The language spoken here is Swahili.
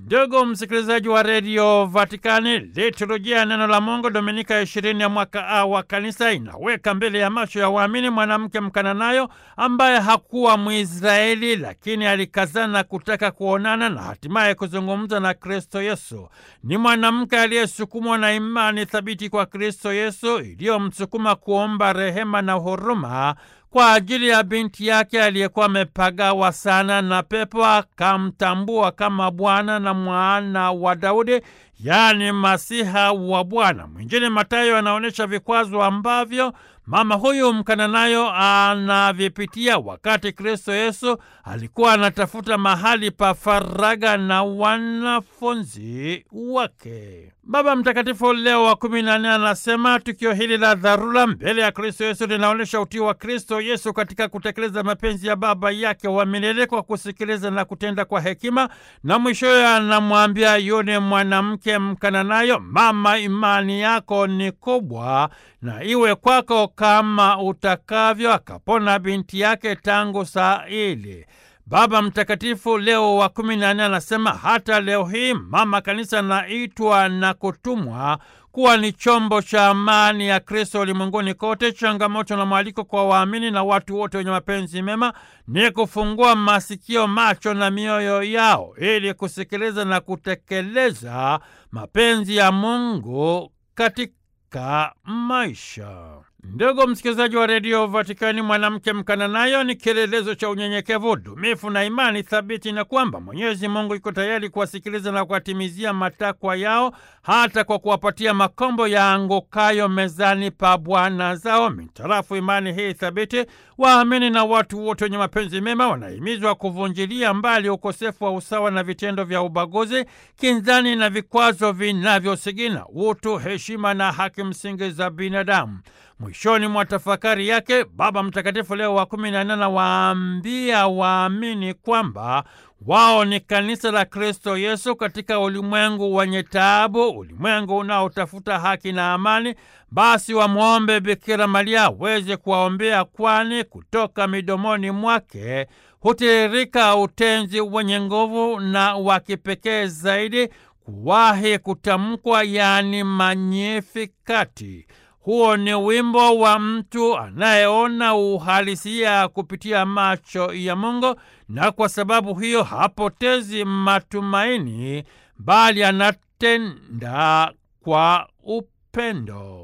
Ndugu msikilizaji wa redio Vatikani, liturujia neno la Mungu Dominika ya ishirini ya mwaka A wa kanisa inaweka mbele ya macho ya waamini mwanamke Mkananayo ambaye hakuwa Mwisraeli, lakini alikazana kutaka kuonana na hatimaye kuzungumza na Kristo Yesu. Ni mwanamke aliyesukumwa na imani thabiti kwa Kristo Yesu iliyomsukuma kuomba rehema na huruma kwa ajili ya binti yake aliyekuwa amepagawa sana na pepo, akamtambua kama Bwana na mwana wa Daudi, yaani Masiha wa Bwana. Mwinjili Mathayo anaonyesha vikwazo ambavyo mama huyu Mkananayo anavipitia wakati Kristo Yesu alikuwa anatafuta mahali pa faraga na wanafunzi wake. Baba Mtakatifu Leo wa kumi na nne anasema tukio hili la dharura mbele ya Kristo Yesu linaonyesha utii wa Kristo Yesu katika kutekeleza mapenzi ya Baba yake wa milele kwa kusikiliza na kutenda kwa hekima, na mwishowe anamwambia yule mwanamke Mkananayo, mama, imani yako ni kubwa na iwe kwako kama utakavyo. Akapona binti yake tangu saa ile. Baba Mtakatifu Leo wa kumi na nne anasema hata leo hii mama kanisa anaitwa na kutumwa kuwa ni chombo cha amani ya Kristo ulimwenguni kote. Changamoto na mwaliko kwa waamini na watu wote wenye mapenzi mema ni kufungua masikio, macho na mioyo yao ili kusikiliza na kutekeleza mapenzi ya Mungu katika maisha. Ndugu msikilizaji wa redio Vatikani, mwanamke Mkananayo ni kielelezo cha unyenyekevu, dumifu na imani thabiti, na kwamba Mwenyezi Mungu iko tayari kuwasikiliza na kuwatimizia matakwa yao, hata kwa kuwapatia makombo ya angukayo mezani pa bwana zao. Mitarafu imani hii thabiti, waamini na watu wote wenye mapenzi mema wanahimizwa kuvunjilia mbali ukosefu wa usawa na vitendo vya ubaguzi, kinzani na vikwazo vinavyosigina utu, heshima na haki msingi za binadamu. Mwishoni mwa tafakari yake Baba Mtakatifu Leo wa kumi na nne anawaambia waamini kwamba wao ni kanisa la Kristo Yesu katika ulimwengu wenye taabu, ulimwengu unaotafuta haki na amani. Basi wamwombe Bikira Maria aweze kuwaombea, kwani kutoka midomoni mwake hutiririka utenzi wenye nguvu na wa kipekee zaidi kuwahi kutamkwa, yaani Magnifikati. Huo ni wimbo wa mtu anayeona uhalisia kupitia macho ya Mungu, na kwa sababu hiyo hapotezi matumaini, bali anatenda kwa upendo.